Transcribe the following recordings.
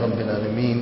رب العالمين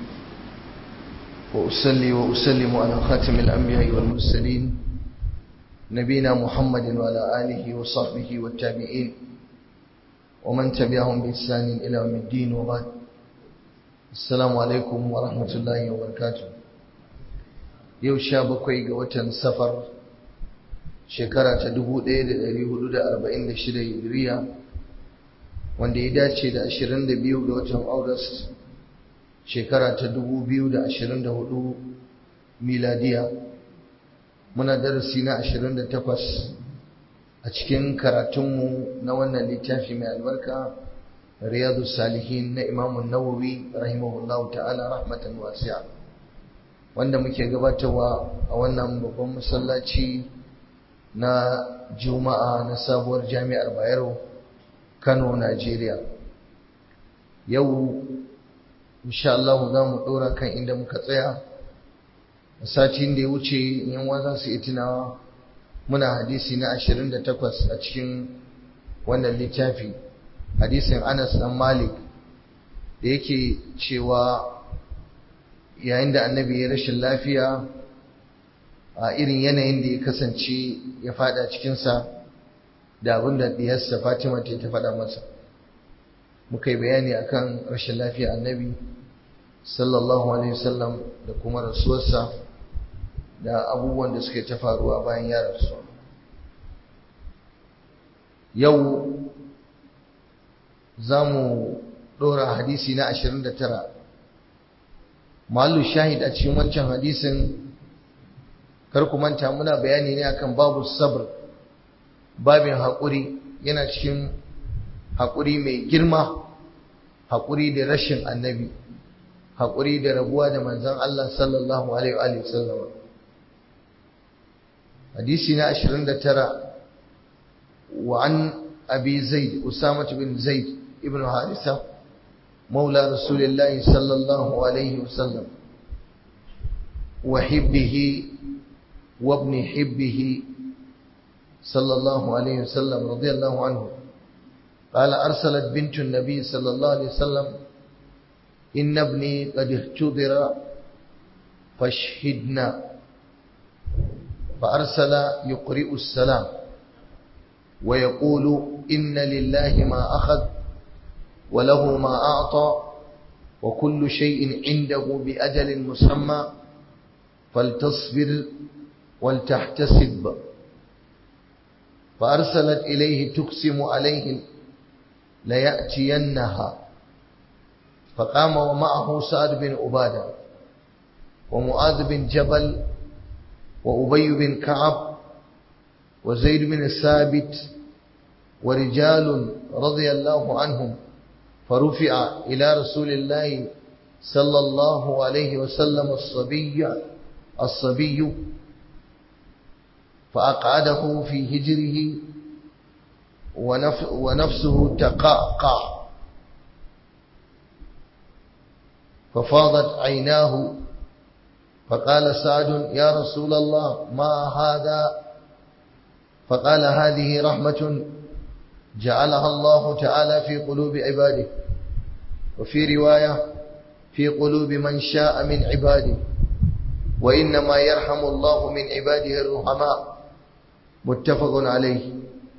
وأصلي وأسلم على خاتم الأنبياء والمرسلين نبينا محمد وعلى آله وصحبه والتابعين ومن تبعهم بإحسان إلى يوم الدين وبعد السلام عليكم ورحمة الله وبركاته yau sha bakwai ga watan safar shekara ta 1446 hijiriya wanda ya dace da 22 ga watan august shekara ta 2024 miladiya muna darasi na 28 a cikin karatunmu na wannan littafi mai albarka riyadu salihin na imamun nawawi rahimahullahu ta'ala rahmatan wasi'a wanda muke gabatarwa a wannan babban masallaci na juma'a na sabuwar jami'ar bayero kano najeriya yau insha Allah za mu ɗora kan inda muka tsaya a satin da ya wuce yan za su yi tunawa muna hadisi na 28 a cikin wannan littafi hadisin anas dan malik da yake cewa yayin da annabi ya rashin lafiya a irin yanayin da ya kasance ya fada cikinsa da abin da diyarsa fatima ta ta faɗa masa muka yi bayani akan rashin lafiya annabi sallallahu alaihi wasallam da kuma rasuwarsa da abubuwan da suke ta faruwa bayan ya rasu yau za mu ɗora hadisi na 29 malu shahid a cikin wancan hadisin kar ku manta muna bayani ne akan babu sabr babin haƙuri yana cikin haƙuri mai girma haƙuri da rashin annabi haƙuri da rabuwa da manzon Allah sallallahu alaihi wa sallam hadisi na 29 wa an abi zaid usama bin zaid ibn harisa مولى رسول الله صلى الله عليه وسلم وحبه وابن حبه صلى الله عليه وسلم رضي الله عنه قال أرسلت بنت النبي صلى الله عليه وسلم إن ابني قد اختبر فاشهدنا فأرسل يقرئ السلام ويقول إن لله ما أخذ وله ما أعطى وكل شيء عنده بأجل مسمى فلتصبر ولتحتسب فأرسلت إليه تقسم عليه ليأتينها فقام ومعه سعد بن عبادة ومعاذ بن جبل وأبي بن كعب وزيد بن الثابت ورجال رضي الله عنهم فرفع إلى رسول الله صلى الله عليه وسلم الصبي الصبي فأقعده في هجره ونف ونفسه تقعقع ففاضت عيناه فقال سعد يا رسول الله ما هذا فقال هذه رحمة جعلها الله تعالى في قلوب عباده وفي رواية في قلوب من شاء من عباده وإنما يرحم الله من عباده الرحماء متفق عليه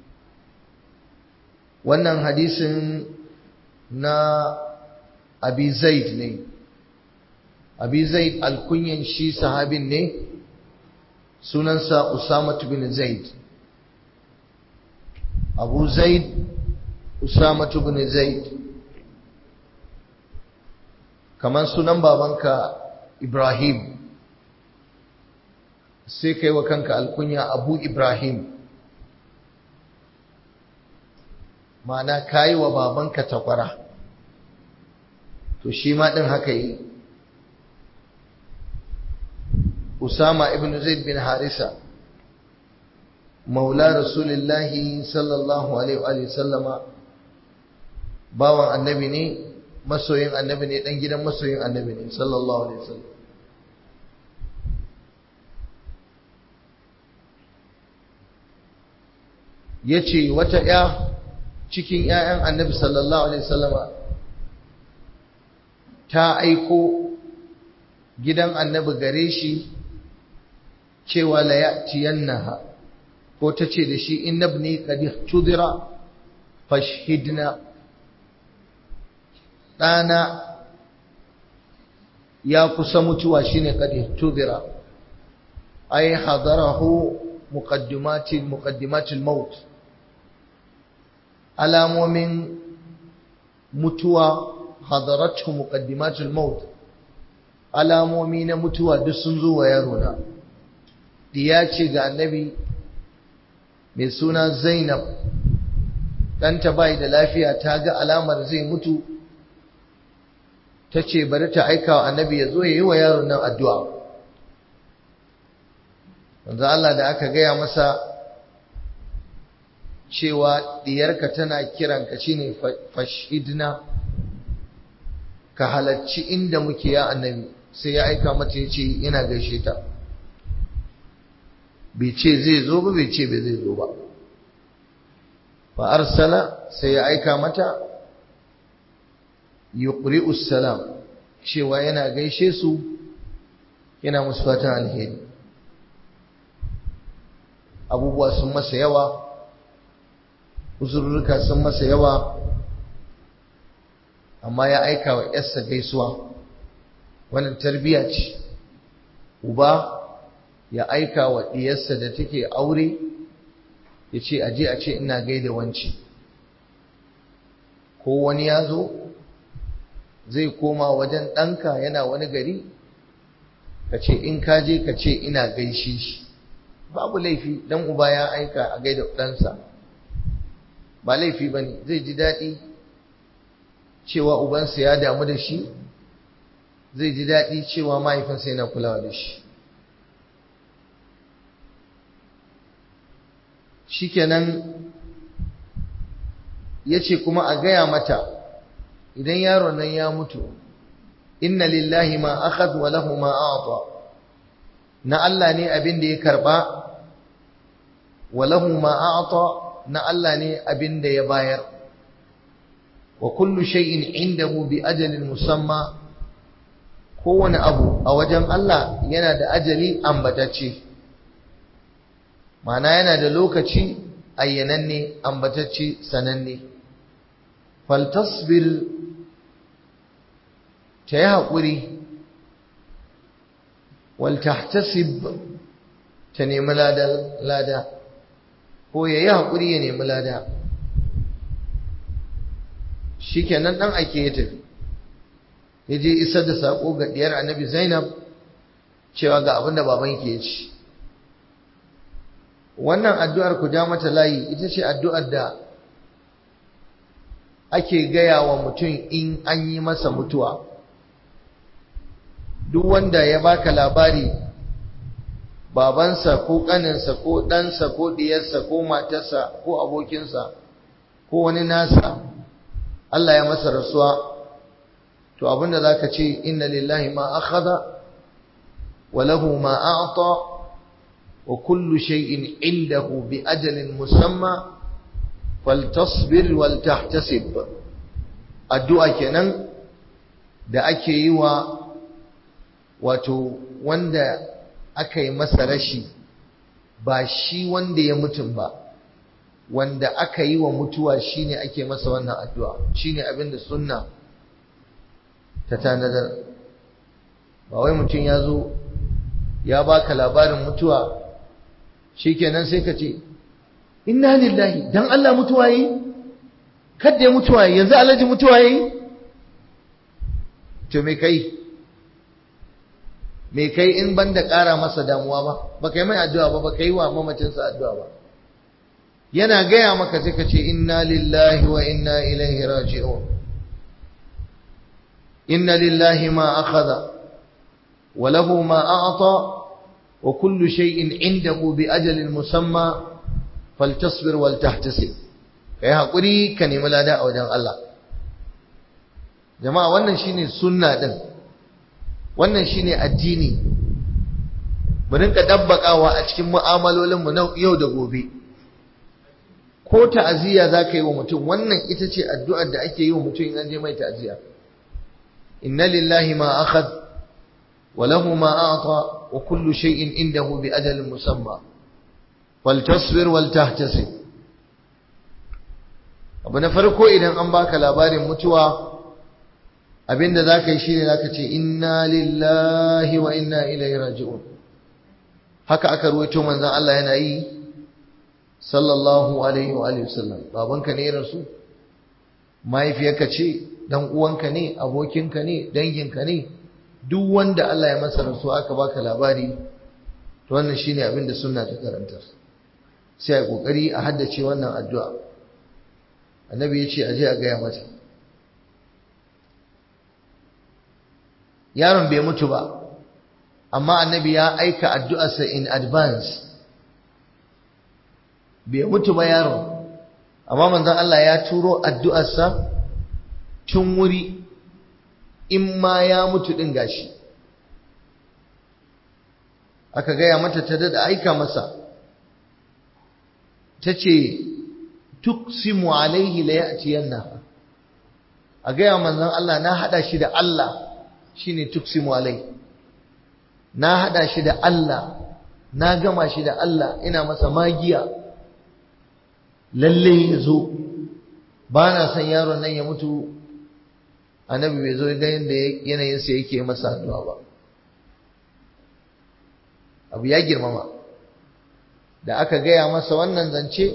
wannan hadisin na abi zaid ne abi zaid alkunyan shi sahabin ne sunansa usama bin zaid abu zaid usama bin zaid kamar sunan babanka ibrahim sai kai wa kanka alkunya abu ibrahim ma'ana kayi wa babanka takwara to shi ma ɗin haka yi usama ibn zaid bin harisa maula rasulillahi sallallahu alaihi wa sallama bawan annabi ne masoyin annabi ne dan gidan masoyin annabi ne sallallahu alaihi wasallam yace wata ya cikin ƴaƴan annabi sallallahu alaihi wasallama ta aiko gidan annabi gare shi cewa la ya'tiyannaha ko ta ce da shi innabni qad tudira fashhidna ɗana ya kusa mutuwa shine qad tudira ay hadarahu muqaddimati muqaddimatil maut alamomin mutuwa hadaratu muqaddimatul maut alamomi na mutuwa duk sun zo wa yaro na diya ce ga annabi mai suna Zainab ɗanta bai da lafiya ta ga alamar zai mutu ta ce bari ta aika wa annabi ya zo ya yi wa yaron nan addu'a wanzu Allah da aka gaya masa cewa diyarka tana kiranka shine fashidna ka halarci inda muke ya annabi sai ya aika mata ya ce yana gaishe ta bai ce zai zo ba bai ce bai zai zo ba fa arsala sai ya aika mata yuqri'u salam cewa yana gaishe su yana musu fatan alheri abubuwa sun masa yawa uzurruka sun masa yawa amma ya aika wa yarsa gaisuwa wannan tarbiya ce uba ya aika wa diyarsa da take aure ya ce aje a ce ina gaida wanci ko wani ya zo zai koma wajen ɗanka yana wani gari ka ce in ka je ka ce ina gaishe shi babu laifi dan uba ya aika a gaida ɗansa ba laifi ba ne zai ji daɗi cewa ubansa ya damu da shi zai ji daɗi cewa mahaifinsa yana kulawa da shi shikenan ya ce kuma a gaya mata idan yaron nan ya mutu inna lillahi ma akhad wa lahu ma a'ta na Allah ne abin da ya karba wa lahu ma a'ta na Allah ne abin da ya bayar wa kullu shay'in indahu bi ajalin musamma kowane abu a wajen Allah yana da ajali ambatacce ma'ana yana da lokaci ayyananne ambatacce sananne faltasbir ta yi haƙuri waltahtasib ta nemi lada ko ya yi haƙuri ya nemi lada shi kenan ɗan ake ya tafi ya je isar da saƙo ga ɗiyar annabi zainab cewa ga abin da babanki ya ci wannan addu'ar ku ja mata layi ita ce addu'ar da ake gaya wa mutum in an yi masa mutuwa duk wanda ya baka labari babansa ko ƙaninsa ko ɗansa ko ɗiyarsa ko matarsa ko abokinsa ko wani nasa Allah ya masa rasuwa to abinda za ka ce inna lillahi ma akhadha wa lahu ma a'ta wa kullu shay'in indahu bi ajalin musamma faltasbir wal tahtasib addu'a kenan da ake yi wa wato wanda aka yi masa rashi ba shi wanda ya mutum ba wanda aka yi wa mutuwa shine ake masa wannan addu'a shine abinda sunna ta tanadar ba wai mutum ya zo ya baka labarin mutuwa shikenan sai ka ce inna lillahi dan Allah mutuwa yi kada ya mutuwa yi yanzu alhaji mutuwa yi to me kai me kai in banda ƙara masa damuwa ba ba kai mai addu'a ba ba kai wa mamacinsa addu'a ba yana gaya maka sai ka ce inna lillahi wa inna ilaihi raji'un inna lillahi ma akhadha wa lahu ma a'ta wa kullu shay'in indahu bi ajalin musamma faltasbir wal tahtasib kai hakuri ka nemi lada a wajen Allah jama'a wannan shine sunna din wannan shine addini mu rinka dabbakawa a cikin mu'amalolin mu na yau da gobe ko ta'aziyya zaka yi wa mutum wannan ita ce addu'ar da ake yi wa mutum in an je mai ta'aziyya inna lillahi ma akhad wa lahu ma a'ta wa kullu shay'in indahu bi ajalin musamma faltasbir wal tahtasib abu na farko idan an baka labarin mutuwa abinda zaka yi shine zaka ce inna lillahi wa inna ilaihi raji'un haka aka ruwaito manzon Allah yana yi sallallahu alaihi wa alihi wasallam babanka ne rasu mahaifiyarka ce dan uwanka ne abokinka ne danginka ne duk wanda Allah ya masa rasu aka baka labari to wannan shine abin da sunna ta karanta sai a kokari a haddace wannan addu'a annabi ya ce aje a gaya mata yaron bai mutu ba amma annabi ya aika addu'arsa in advance bai mutu ba yaron amma manzon Allah ya turo addu'arsa tun wuri in ma ya mutu din gashi aka gaya mata ta dada aika masa ta ce tuksimu alaihi la ya'tiyanna a gaya manzon Allah na hada shi da Allah shine tuksimu alaihi na hada shi da Allah na gama shi da Allah ina masa magiya lalle ya zo ba na son yaron nan ya mutu annabi bai zo ga yadda yanayinsa yake masa addu'a ba abu ya girmama da aka gaya masa wannan zance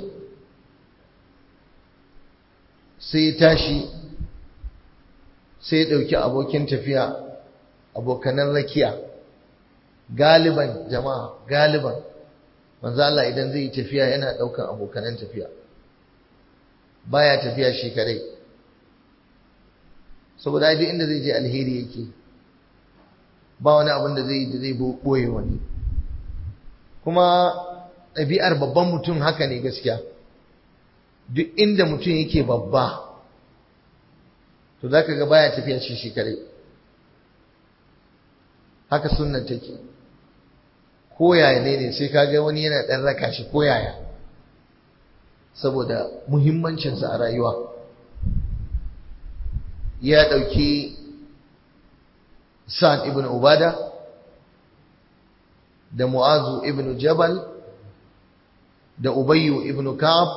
sai ya tashi sai ya ɗauki abokin tafiya abokanan rakiya galiban jama'a galiban manzo Allah idan zai yi tafiya yana ɗaukan abokanan tafiya baya tafiya shi kadai saboda duk inda zai je alheri yake ba wani abin da zai yi da zai boye wani kuma ɗabi'ar babban mutum haka ne gaskiya duk inda mutum yake babba to za ka ga baya tafiya shi shi kadai haka sunnan take koyaya ne ne sai kaga wani yana ɗan raka shi koyaya saboda muhimmancinsa a rayuwa ya ɗauki sa'ad ibn ubada da mu'azu ibn jabal da ubayyu ibn ka'ab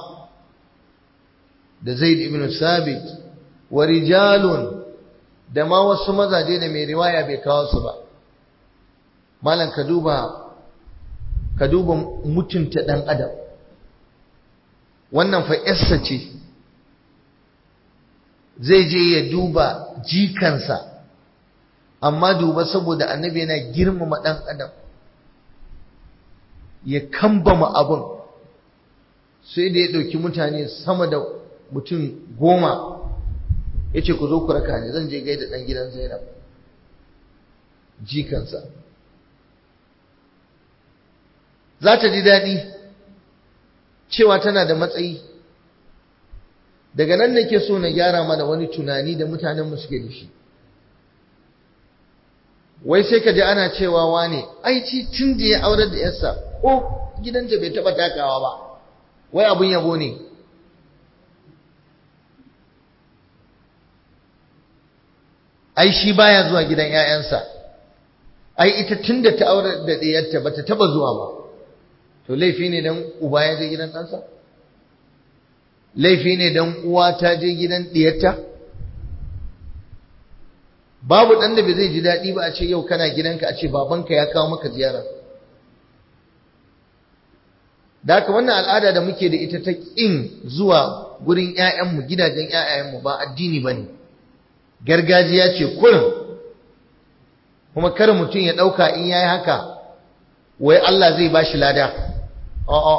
da zaid ibn sabit wa rijalun da ma wasu mazaje da mai riwaya bai kawo su ba malam ka duba ka duba mutunta dan adam wannan fa yarsa ce zai je ya duba jikansa amma duba saboda annabi yana girmama dan adam ya kambama abin sai da ya ɗauki mutane sama da mutum goma ya ce ku zo ku raka ne zan je gaida ɗan gidan zainab jikansa za ta ji daɗi cewa tana da matsayi daga nan nake so na gyara mana wani tunani da mutanenmu suke da shi wai sai ka ji ana cewa wane ai ci tun da ya aurar da yarsa ko gidanta bai taɓa takawa ba wai abin yabo ne ai shi baya zuwa gidan ƴaƴansa ai ita tunda ta aure da ɗiyarta bata taba zuwa ba to laifi ne dan uba ya je gidan ɗansa laifi ne dan uwa ta je gidan ɗiyarta babu ɗan da bai zai ji daɗi ba a ce yau kana gidanka a ce babanka ya kawo maka ziyara da haka wannan al'ada da muke da ita ta ƙin zuwa gurin ‘ya'yanmu gidajen ‘ya'yanmu ba addini ba ne gargajiya ce kurin kuma kar mutum ya ɗauka in ya yi haka wai Allah zai ba shi lada a'a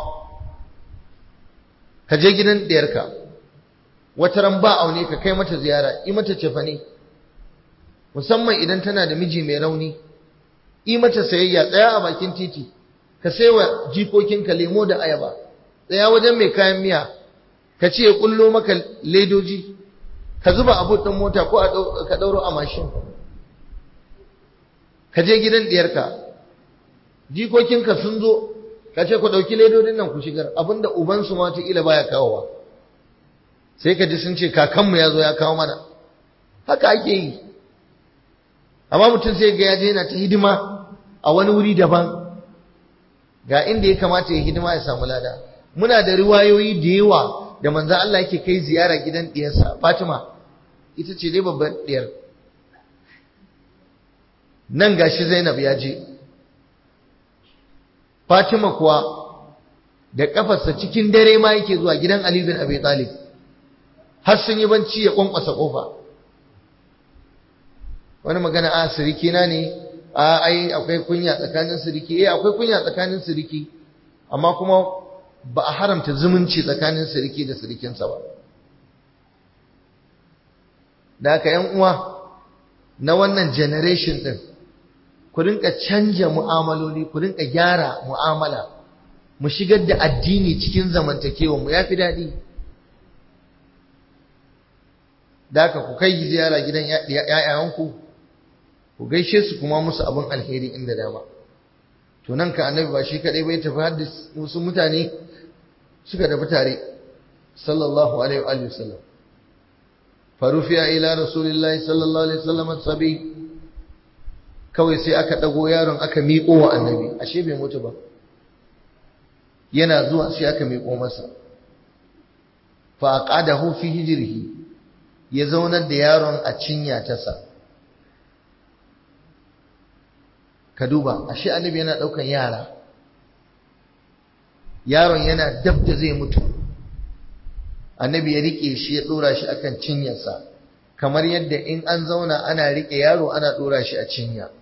ka je gidan ɗiyarka wata ran ba aune ka kai mata ziyara yi mata cefane musamman idan tana da miji mai rauni yi mata sayayya tsaya a bakin titi ka saiwa jikokinka lemo da ayaba tsaya wajen mai kayan miya ka ce ya kullo maka ledoji ka zuba abu ɗin mota ko ka ɗauro a mashin ka je gidan ɗiyarka jikokinka sun zo ka ce ku ɗauki ledodin nan ku shigar abinda ubansu ma ila baya kawowa sai ka ji sun ce kakanmu ya zo ya kawo mana haka ake yi amma mutum sai ga ya je yana ta hidima a wani wuri daban ga inda ya kamata ya hidima ya samu lada muna da riwayoyi da yawa da manzo Allah yake kai ziyara gidan diyarsa Fatima ita ce dai babbar diyar nan gashi Zainab ya je Fatima kuwa da kafarsa cikin dare ma yake zuwa gidan Ali bin Abi Talib har sun yi banci ya kwankwasa kofa wani magana a siriki na ne a ai akwai kunya tsakanin siriki eh akwai kunya tsakanin siriki amma kuma ba a haramta zumunci tsakanin siriki da sirikinsa ba da haka yan uwa na wannan generation din ku rinka canja mu'amaloli ku rinka gyara mu'amala mu shigar da addini cikin zamantakewa mu yafi daɗi da haka ku kai ziyara gidan ‘ya'yanku ku gaishe su kuma musu abin alheri inda dama to nan ka annabi ba shi kaɗai bai tafi har wasu mutane suka tafi tare sallallahu alaihi wa sallam farufiya ila rasulillahi sallallahu alaihi wasallam sabi kawai sai aka ɗago yaron aka miƙo wa annabi ashe bai mutu ba yana zuwa sai aka miƙo masa fa aqadahu fi hijrihi ya zaunar da yaron a cinya ta sa ka duba ashe annabi yana daukan yara yaron yana dab da zai mutu annabi ya rike shi ya dora shi akan cinyarsa kamar yadda in an zauna ana rike yaro ana dora shi a cinya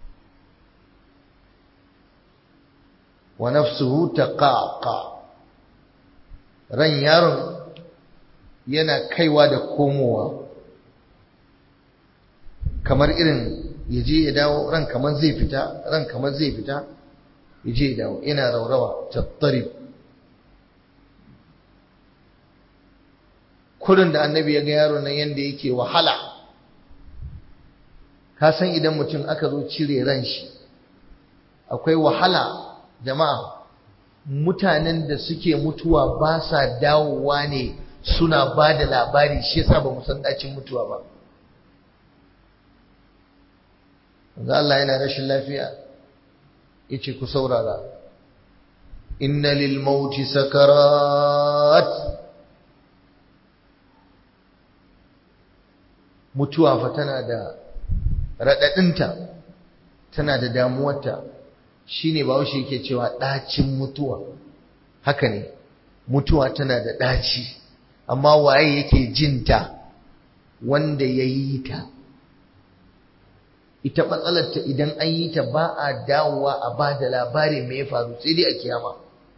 wa nafsuhu taqaqa ran yaron yana kaiwa da komowa kamar irin ya je ya dawo ran kamar zai fita ran kamar zai fita ya je ya dawo yana raurawa tattarib kurin da annabi ya ga yaro nan yanda yake wahala ka san idan mutum aka zo cire ran shi akwai wahala jama'a mutanen da suke mutuwa ba sa dawowa ne suna ba da labari shi yasa ba mu san dacin mutuwa ba Manzo Allah yana rashin lafiya yace ku saurara inna lil mauti sakarat mutuwa fa tana da radadinta tana da damuwarta shine bawo yake cewa dacin mutuwa haka ne mutuwa tana da daci amma waye yake jinta wanda ya yi ta ita matsalarta idan an yi ta ba a dawowa a ba da labari mai ya faru sai dai a kiyama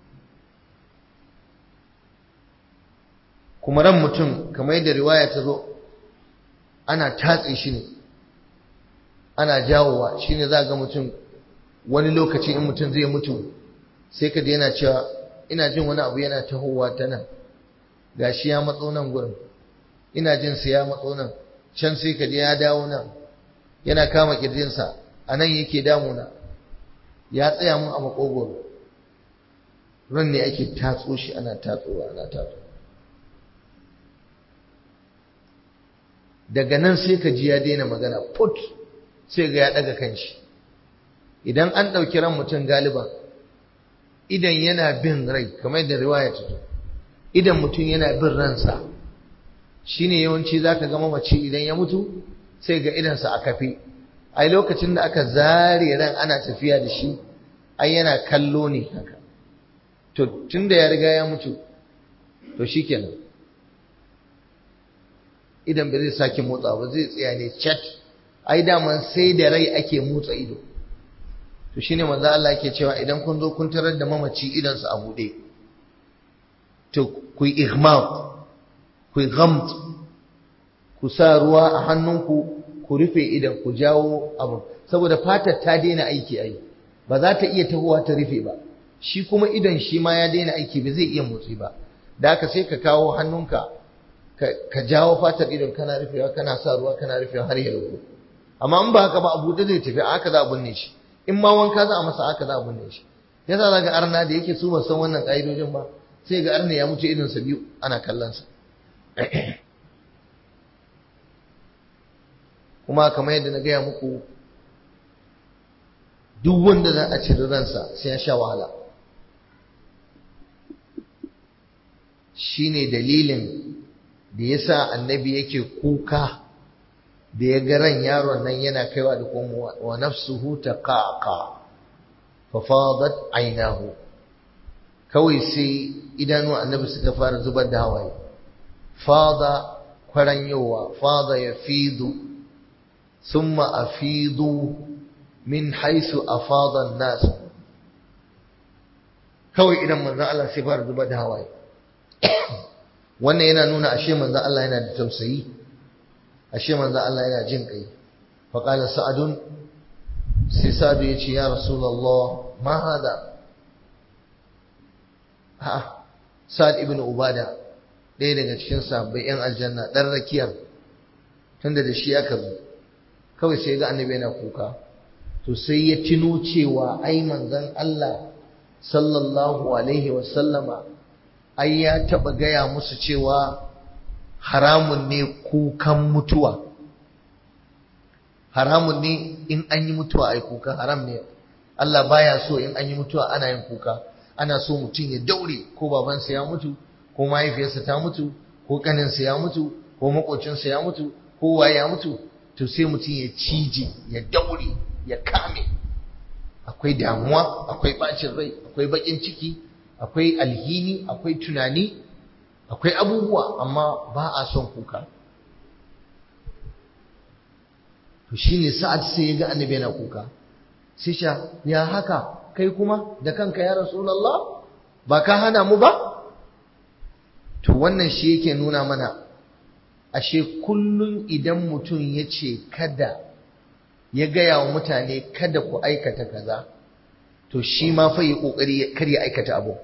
kuma ran mutum kamar yadda riwaya ta zo ana tatse shi ne ana jawowa shi ne za ga mutum wani lokaci in mutum zai mutu sai ka yana cewa ina jin wani abu yana tahowa ta nan gashi ya matso nan gurin ina jin sa ya matso nan can sai ka ya dawo nan yana kama kirjinsa a nan yake damuna ya tsaya mun a makogoro ran ne ake tatso shi ana tatsowa ana tatso daga nan sai ka ji ya daina magana put sai ga ya daga kanshi idan an ɗauki ran mutum galiban idan yana bin rai kamar yadda riwaya ta zo idan mutum yana bin ransa shine yawanci zaka ga mamaci idan ya mutu sai ga idansa a kafe ai lokacin da aka zare ran ana tafiya da shi ai yana kallo ne haka to tunda ya riga ya mutu to shikenan idan ba zai sake motsa ba zai tsaya ne chat ai daman sai da rai ake motsa ido to shine manzo Allah yake cewa idan kun zo kun tarar da mamaci idan su a bude to ku ihmaq ku ghamt ku sa ruwa a hannunku ku rufe idan ku jawo abu saboda fatar ta daina aiki ai ba za ta iya tahowa ta rufe ba shi kuma idan shi ma ya daina aiki ba zai iya motsi ba da haka sai ka kawo hannunka ka jawo fatar idon kana rufewa kana sa ruwa kana rufewa har ya rufu amma in ba haka ba abu da zai tafi haka za a binne shi in ma wanka za a masa haka za a binne shi yasa za ga arna da yake su ba san wannan ƙa'idojin ba sai ga arna ya mutu idonsa biyu ana kallon sa kuma kamar yadda na gaya muku duk wanda za a ciri ransa sai ya sha wahala shine dalilin da yasa annabi yake kuka da ya ga ran yaron nan yana kaiwa da komowa wa nafsuhu taqaqa fa fadat aynahu kawai sai idanu annabi suka fara zubar da hawaye fada kwaranyowa fada yafidu thumma afidu min haisu afada an-nas kawai idan manzon Allah sai fara zubar da hawaye wannan yana nuna ashe manzon Allah yana da tausayi ashe manzon Allah yana jin kai fa qala sa'adun sai sa'adu yace ya rasulullah ma hada ha sa'ad ibn ubada ɗaya daga cikin sahabbai yan aljanna dan rakiyar tunda da shi aka zo kawai sai ga annabi yana kuka to sai ya tuno cewa ai manzon Allah sallallahu alaihi wasallama ai ya taba gaya musu cewa haramun ne kukan mutuwa haramun ne in an yi mutuwa ai kuka haram ne Allah baya so in an yi mutuwa ana yin kuka ana so mutum ya daure ko babansa ya mutu ko mahaifiyarsa ta mutu ko kaninsa ya mutu ko makocinsa ya mutu ko waye ya mutu to sai mutum ya cije ya daure ya kame akwai damuwa akwai bacin rai akwai bakin ciki akwai alhini akwai tunani akwai abubuwa amma ba a son kuka to shine sa'ad sai ya ga annabi yana kuka sai sha ya haka kai kuma da kanka ya rasulullah ba ka hana mu ba to wannan shi yake nuna mana ashe kullun idan mutum ya ce kada ya gaya wa mutane kada ku aikata kaza to shi ma fa yi kokari kar ya aikata abu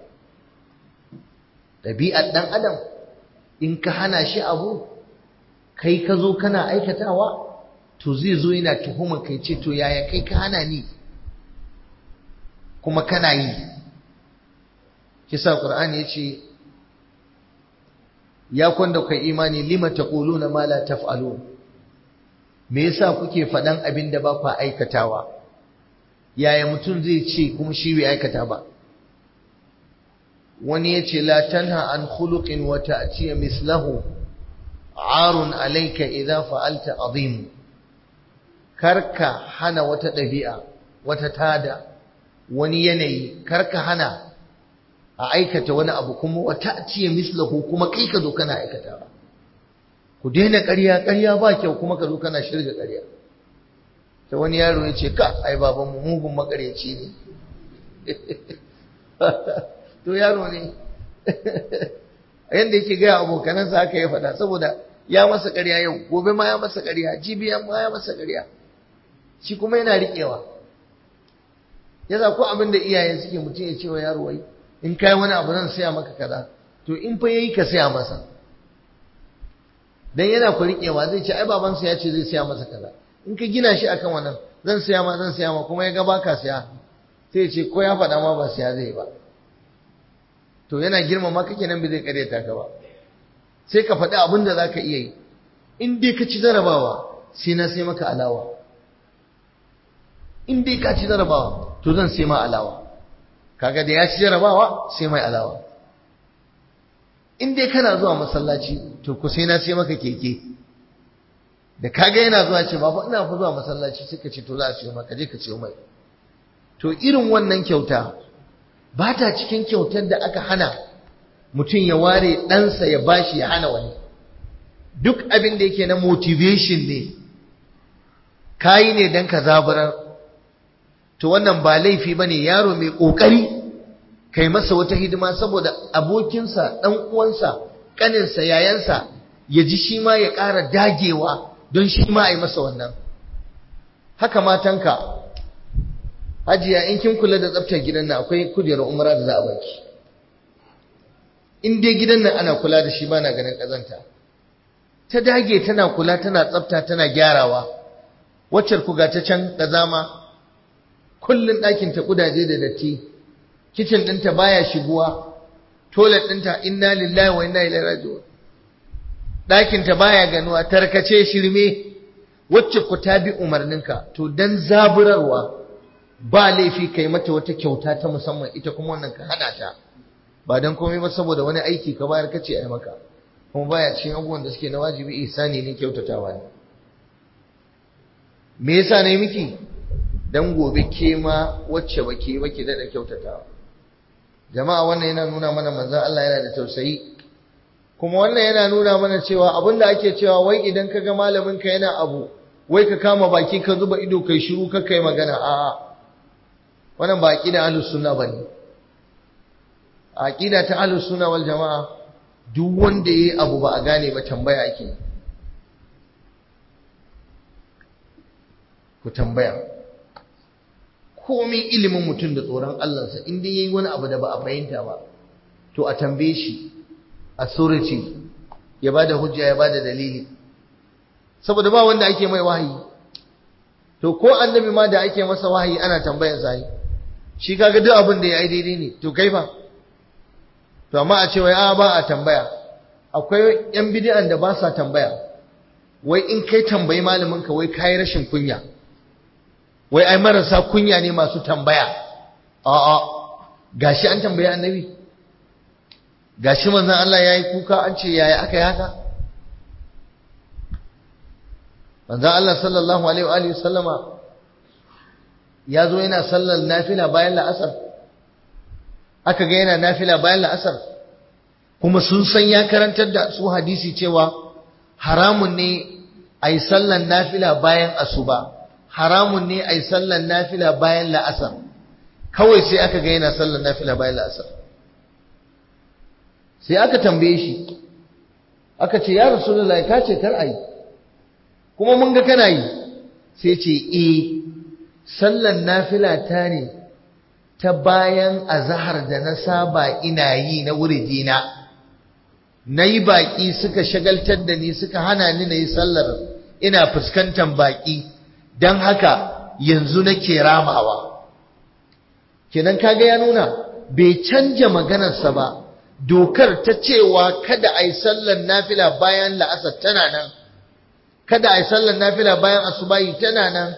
ɗabi'ar ɗan adam in ka hana shi abu kai ka zo kana aikatawa to zai zo yana tuhumar kai ce to yaya kai ka hana ni kuma kana yi kisa qur'ani yace ya kwanda kai imani lima taquluna ma la taf'alun me yasa kuke faɗan abin da ba ku aikatawa yaya mutum zai ce kuma shi bai aikata ba wani yace la tanha an khuluqin wa ta'tiya mislahu arun alayka idza fa'alta azim karka hana wata ɗabi'a wata tada wani yanayi karka hana a aikata wani abu kuma wa ta'tiya mislahu kuma kai ka zo kana aikata ku daina ƙarya ƙarya ba kyau kuma ka zo kana shirga ƙarya ta wani yaro ya ce ka ai babanmu mugun makaryaci ne to yaro ne yadda yake gaya abokanansa haka ya faɗa saboda ya masa ƙarya yau gobe ma ya masa ƙarya jibi ma ya masa ƙarya shi kuma yana riƙewa yasa ko abin da iyayen suke mutum ya ce wa yaro wai in kai wani abu zan saya maka kaza to in fa yayi ka saya masa dan yana ku riƙewa zai ce ai babansa ya ce zai saya masa kaza in ka gina shi akan wannan zan saya ma zan saya ma kuma ya ga baka saya sai ya ce ko ya faɗa ma ba saya zai ba to yana girmama kake nan bai zai karyata ka ba sai ka faɗi abin da zaka iya yi in dai ka ci jarabawa sai na sai maka alawa in dai ka ci jarabawa to zan sai ma alawa kaga da ya ci jarabawa sai mai alawa in dai kana zuwa masallaci to ku sai na sai maka keke da kaga yana zuwa ce baba ina fa zuwa masallaci suka ce to za a siyo maka je ka siyo mai to irin wannan kyauta ba ta cikin kyautar da aka hana mutum ya ware ɗansa ya bashi ya hana wani duk abin da yake na motivation ne kayi ne don ka zaburar to wannan ba laifi ba ne yaro mai ƙoƙari kai masa wata hidima saboda abokinsa ɗan uwansa ƙaninsa yayansa ya ji shi ma ya ƙara dagewa don shi ma a yi masa wannan haka matanka hajiya in kin kula da tsaftar gidan nan akwai kujerar umara da za a baki in dai gidan nan ana kula da shi ba na ganin ƙazanta ta dage tana kula tana tsafta tana gyarawa waccar ku ga ta can ƙazama kullun ɗakin ta kudaje da datti kicin ɗinta baya shiguwa toilet ɗinta inna lillahi wa inna ilaihi raji'un ɗakin ta baya ganuwa tarkace shirme wacce ku ta bi umarninka to dan zaburarwa ba laifi kai mata wata kyauta ta musamman ita kuma wannan ka hana ta ba dan komai ba saboda wani aiki ka bayar kace ai maka kuma baya cikin abubuwan da suke na wajibi ihsani ne kyautatawa ne me yasa ne miki dan gobe ke ma wacce bake bake da kyautatawa jama'a wannan yana nuna mana manzon Allah yana da tausayi kuma wannan yana nuna mana cewa abinda ake cewa wai idan kaga malamin ka yana abu wai ka kama baki ka zuba ido kai shiru ka kai magana a'a wannan ba aqida ahlus sunna bane aqida ta ahlus sunna wal jamaa duk wanda yayi abu ba a gane ba tambaya ake ku tambaya komai ilimin mutum da tsoron Allahnsa in dai yayi wani abu da ba a fahimta ba to a tambaye shi authority ya bada hujja ya bada dalili saboda ba wanda ake mai wahayi to ko annabi ma da ake masa wahayi ana tambayar sa shi kaga duk abin da ya yi daidai ne to kai fa to amma a ce wai a ba a tambaya akwai yan bid'an da ba sa tambaya wai in kai tambayi malamin ka wai kai rashin kunya wai ai marasa kunya ne masu tambaya a'a gashi an tambayi annabi gashi manzon Allah yayi kuka an ce yaya aka yi haka manzon Allah sallallahu alaihi wa alihi sallama ya zo yana sallar nafila bayan la'asar aka ga yana nafila bayan la'asar kuma sun san ya karantar da su hadisi cewa haramun ne a yi sallar nafila bayan asuba haramun ne a yi sallar nafila bayan la'asar kawai sai aka ga yana sallar nafila bayan la'asar sai aka tambaye shi aka ce ya rasulullahi ka ce kar a yi kuma mun ga kana yi sai ce eh sallan nafila ta ne ta bayan azahar da na saba ina yi na wuridina na yi baƙi suka shagaltar da ni suka hana ni na yi sallar ina fuskantar baƙi don haka yanzu nake ramawa kenan kaga ya nuna bai canja maganarsa ba dokar ta cewa kada a yi sallar nafila bayan la'asar tana nan kada a yi sallar nafila bayan asubahi tana nan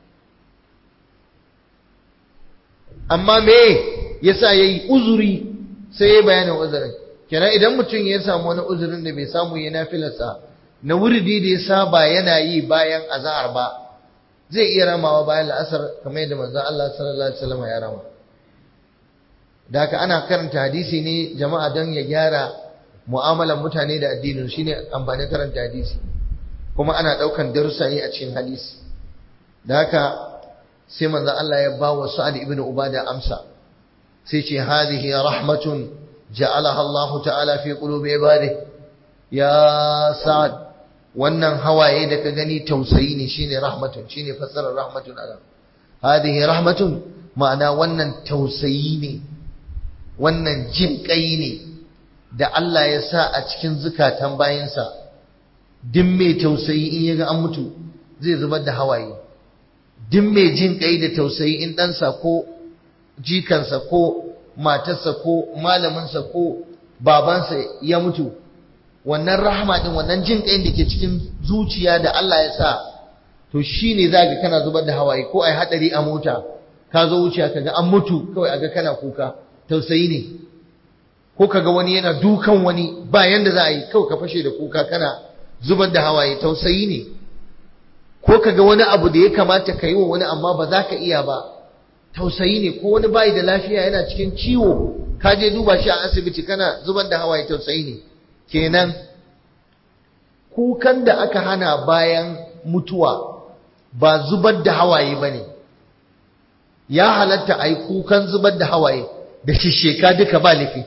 amma me yasa yayi uzuri sai yayi bayanin uzurin kenan idan mutum ya samu wani uzurin da bai samu ya nafilarsa na wuridi da ya saba yana yi bayan azhar ba zai iya ramawa bayan la'asar kamar yadda manzon Allah sallallahu alaihi wasallam ya rama da haka ana karanta hadisi ne jama'a don ya gyara mu'amalan mutane da addinin shine amfanin karanta hadisi kuma ana daukan darussa ne a cikin hadisi da haka sai manzo Allah ya ba wa Sa'ad ibn Ubada amsa sai ce hadhihi rahmatun ja'alaha Allah ta'ala fi qulubi ibadihi ya Sa'ad wannan hawaye da ka gani tausayi ne shine rahmatun shine fassarar rahmatun ala hadhihi rahmatun ma'ana wannan tausayi ne wannan jin kai ne da Allah ya sa a cikin zukatan bayinsa duk mai tausayi in yaga an mutu zai zubar da hawaye duk mai jin kai da tausayi in ɗansa ko jikansa ko matarsa ko malaminsa ko babansa ya mutu wannan rahama din wannan jin kai da ke cikin zuciya da Allah ya sa to shine za ga kana zubar da hawaye ko ai hadari a mota ka zo wuciya kaga an mutu kawai aga kana kuka tausayi ne ko kaga wani yana dukan wani ba yanda za a yi kawai ka fashe da kuka kana zubar da hawaye tausayi ne ko kaga wani abu da ya kamata ka yi wa wani amma ba za ka iya ba tausayi ne ko wani bayi da lafiya yana cikin ciwo ka je duba shi a asibiti kana zubar da hawaye tausayi ne kenan kukan da aka hana bayan mutuwa ba zubar da hawaye ba ne ya halatta a yi kukan zubar da hawaye da shisheka duka ba laifi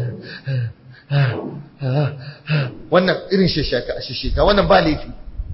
wannan irin shisheka wannan ba laifi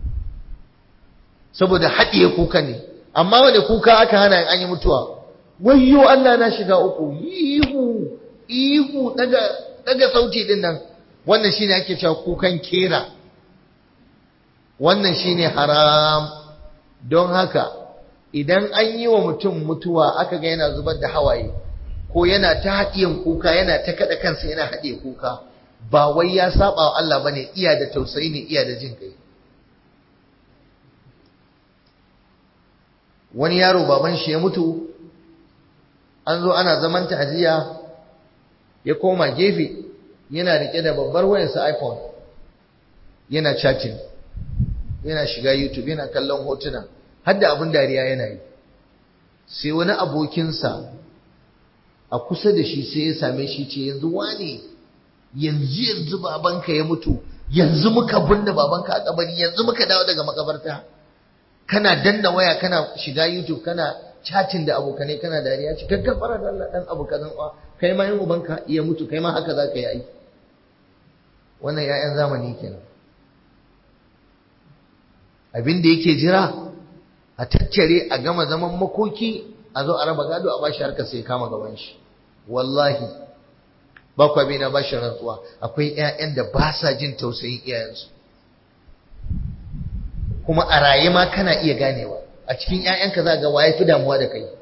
saboda haɗiye kuka ne amma wanda kuka aka hana an yi mutuwa wayyo Allah na shiga uku ihu ihu daga daga sauti din nan wannan shine ake cewa kukan kera wannan shine haram don haka idan an yi wa mutum mutuwa aka ga yana zubar da hawaye ko yana ta haɗiyan kuka yana ta kada kansa yana haɗiye kuka ba wai ya saba wa Allah bane iya da tausayi ne iya da jin kai wani yaro baban shi ya mutu an zo ana zaman ta'aziyya ya koma gefe yana rike da babbar wayarsa iPhone yana chatting yana shiga YouTube yana kallon hotuna har da abin dariya yana yi sai wani abokinsa a kusa da shi sai ya same shi ce yanzu wane yanzu yanzu babanka ya mutu yanzu muka binne babanka a kabari yanzu muka dawo daga makabarta kana danna waya kana shiga YouTube kana chatting da abokanai kana dariya ci gaggafara da Allah dan abu kazan kwa kai ma yin ubanka iya mutu kai ma haka zaka yi aiki wannan ƴaƴan zamani kenan abin da yake jira a tattare a gama zaman makoki a zo a raba gado a bashi harkar sai kama gaban shi wallahi ba kwa na bashi rantsuwa akwai ƴaƴan da ba sa jin tausayin iyayensu kuma a raye ma kana iya ganewa a cikin ƴaƴanka za ga waye fi damuwa da kai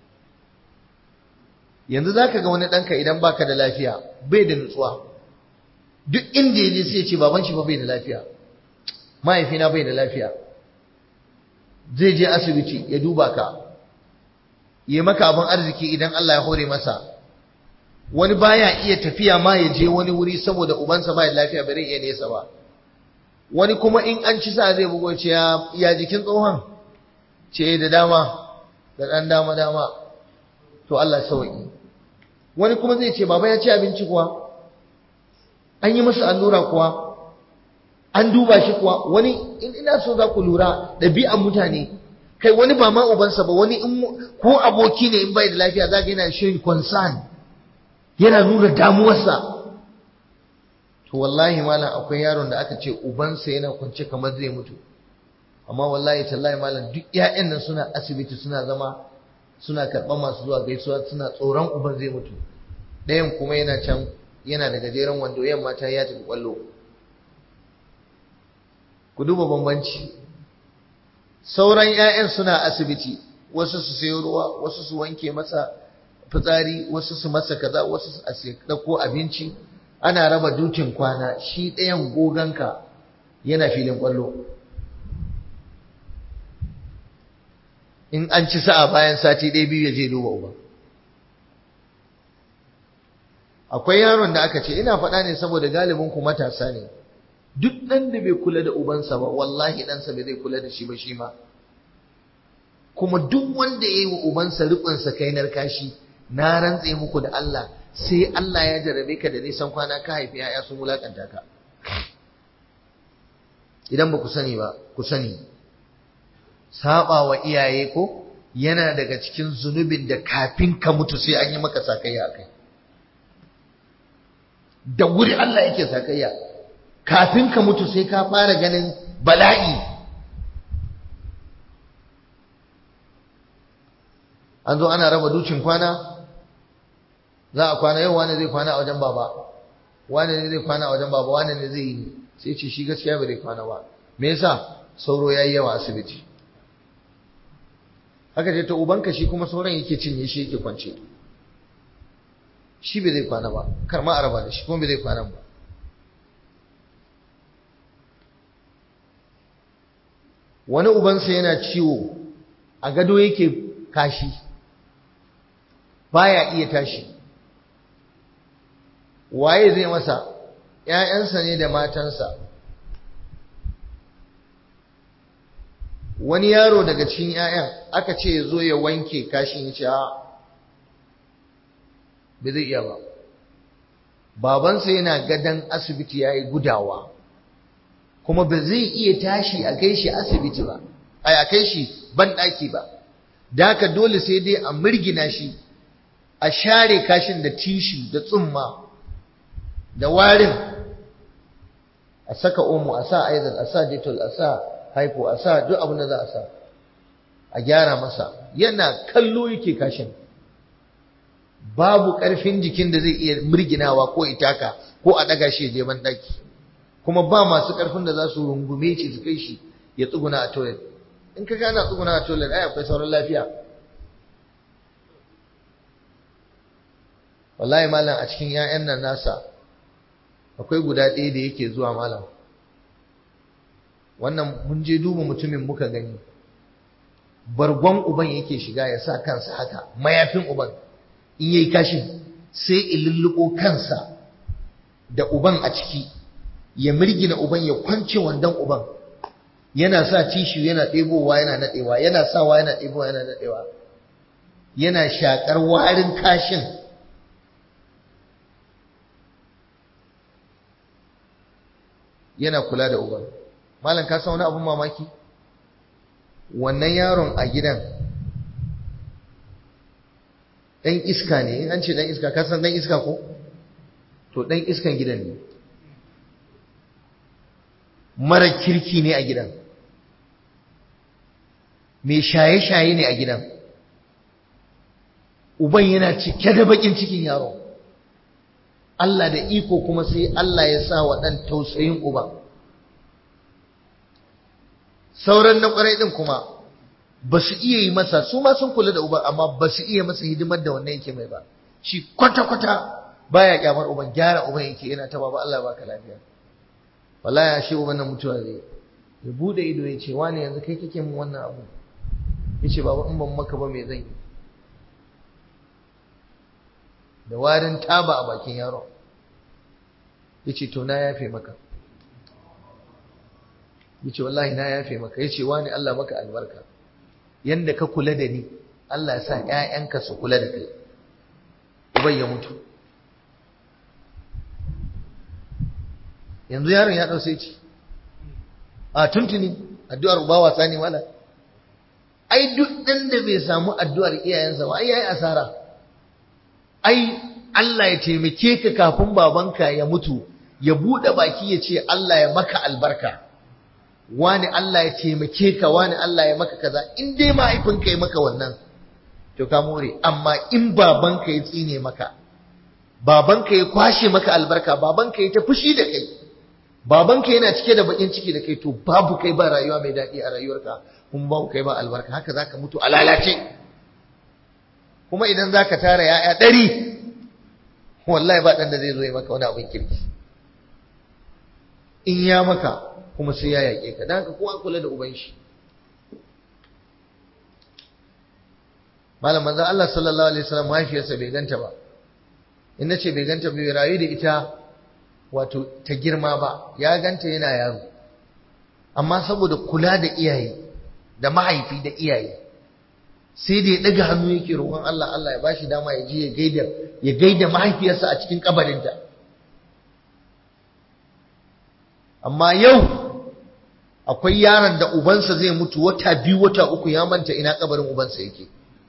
yanzu za ka ga wani ɗanka idan baka da lafiya bai da nutsuwa duk inda ya je sai ce baban shi ba bai da lafiya mahaifina bai da lafiya zai je asibiti ya duba ka yi maka abin arziki idan Allah ya hore masa wani baya iya tafiya ma ya je wani wuri saboda ubansa bai da lafiya bare iya nesa ba wani kuma in an ci sa zai bugo ce ya jikin tsohon ce da dama da ɗan dama dama to Allah sauki wani kuma zai ce baba ya ci abinci kuwa an yi masa allura kuwa an duba shi kuwa wani in ina so za ku lura ɗabi'an mutane kai wani ba ma ubansa ba wani in ko aboki ne in bai da lafiya za ga yana shirin concern yana nuna damuwarsa to wallahi malam akwai yaron da aka ce ubansa yana kwance kamar zai mutu amma wallahi tallahi malam duk ƴaƴan nan suna asibiti suna zama suna karɓar masu zuwa gaisuwa suna tsoron uban zai mutu ɗayan kuma yana can yana da gajeren wando yamma ta ya tafi kwallo ku duba bambanci sauran 'ya'yan suna asibiti wasu su sayo ruwa wasu su wanke masa fitsari wasu su masa kaza wasu su ɗauko abinci ana raba dukin kwana shi ɗayan goganka yana filin kwallo in an ci sa'a bayan sati ɗaya biyu ya je duba uba akwai yaron da aka ce ina faɗa ne saboda galibin ku matasa ne duk ɗan da bai kula da ubansa ba wallahi ɗansa bai zai kula da shi ba shi ma kuma duk wanda ya yi wa ubansa riƙonsa kai narkashi na rantse muku da Allah sai Allah ya jarabe ka da nisan kwana ka haifi ya'ya sun wulakanta ka idan ba ku sani ba ku sani saba wa iyaye ko yana daga cikin zunubin da kafin ka mutu sai an yi maka sakayya a kai da wuri Allah yake sakayya kafin ka mutu sai ka fara ganin bala'i an zo ana raba dukin kwana za a kwana yau wani zai kwana a wajen baba wani ne zai kwana a wajen baba wani ne zai yi sai ce shi gaskiya bai zai kwana ba me yasa sauro yayi yawa asibiti haka ce ta ubanka shi kuma sauran yake cinye shi yake kwance shi bai zai kwana ba kar ma a raba da shi kuma bai zai kwana ba wani ubansa yana ciwo a gado yake kashi baya iya tashi waye zai masa ‘ya'yansa ne da matansa wani yaro daga cikin ‘ya'yan aka ce ya zo ya wanke kashin ya ce a bai zai iya ba babansa yana gadon asibiti ya yi gudawa kuma ba zai iya tashi a kai shi asibiti ba a kai shi banɗaki ba da haka dole sai dai a mirgina shi a share kashin da tishi da tsumma da warin a saka omo a sa aizal a sa detol a sa haifo a sa duk abin da za a sa a gyara masa yana kallo yake kashin babu ƙarfin jikin da zai iya mirginawa ko itaka ko a ɗaga shi ya je banɗaki kuma ba masu ƙarfin da za su rungume shi su kai shi ya tsuguna a toilet in ka gana tsuguna a toilet ai akwai sauran lafiya wallahi malam a cikin 'ya'yan nan nasa akwai guda ɗaya da yake zuwa malam wannan mun je duba mutumin muka gani bargon uban yake shiga ya sa kansa haka mayafin uban in yayi kashin sai ilulluko kansa da uban a ciki ya mirgina uban ya kwance wandan uban yana sa tishu yana ɗebowa yana naɗewa yana sawa yana ɗebowa yana naɗewa yana shakar warin kashin yana kula da uban malam ka san wani abun mamaki wannan yaron a gidan ɗan iska ne in an ce ɗan iska ka san ɗan iska ko to ɗan iskan gidan ne mara kirki ne a gidan mai shaye-shaye ne a gidan uban yana cike da bakin cikin yaro Allah da iko kuma sai Allah ya sa wa ɗan tausayin uban sauran na ƙwarai ɗin kuma ba su iya yi masa su ma sun kula da uban amma ba su iya masa hidimar da wannan yake mai ba shi kwata-kwata baya kyamar uban gyara uban yake yana ta baba Allah baka lafiya wallahi ashe uban nan mutuwa zai ya bude ido ya ce wani yanzu kai kake min wannan abu yace baba in ban maka ba me zan yi da warin taba a bakin yaro yace to na yafe maka yace wallahi na yafe maka yace wani Allah maka albarka yanda ka kula da ni Allah ya sa ƴaƴanka su kula da kai uban ya mutu yanzu yaron ya ɗau sai ci a tuntuni addu'ar uba wasa ne wala ai duk ɗan da bai samu addu'ar iyayensa ba ai yayi asara ai Allah ya taimake ka kafin babanka ya mutu ya buɗe baki ya ce Allah ya maka albarka wani Allah ya taimake ka wani Allah ya maka kaza in dai mahaifinka ya maka wannan to ka more amma in babanka ya tsine maka babanka ya kwashe maka albarka babanka ya ta fushi da kai babanka yana cike da bakin ciki da kai to babu kai ba rayuwa mai daɗi a rayuwarka kuma babu kai ba albarka haka zaka mutu a lalace kuma idan zaka tara ya'ya ɗari wallahi ba ɗan da zai zo ya maka wani abin kirki in ya maka kuma sai ya yaƙe ka dan haka kowa kula da uban shi malam manzon Allah sallallahu alaihi wasallam mahaifiyarsa bai ganta ba in nace bai ganta bai rayu da ita wato ta girma ba ya ganta yana yaro amma saboda kula da iyaye da mahaifi da iyaye sai da ya daga hannu yake roƙon Allah Allah ya bashi dama ya je ya gaida ya gaida mahaifiyarsa a cikin kabarinta amma yau akwai yaron da ubansa zai mutu wata biyu wata uku ya manta ina kabarin ubansa yake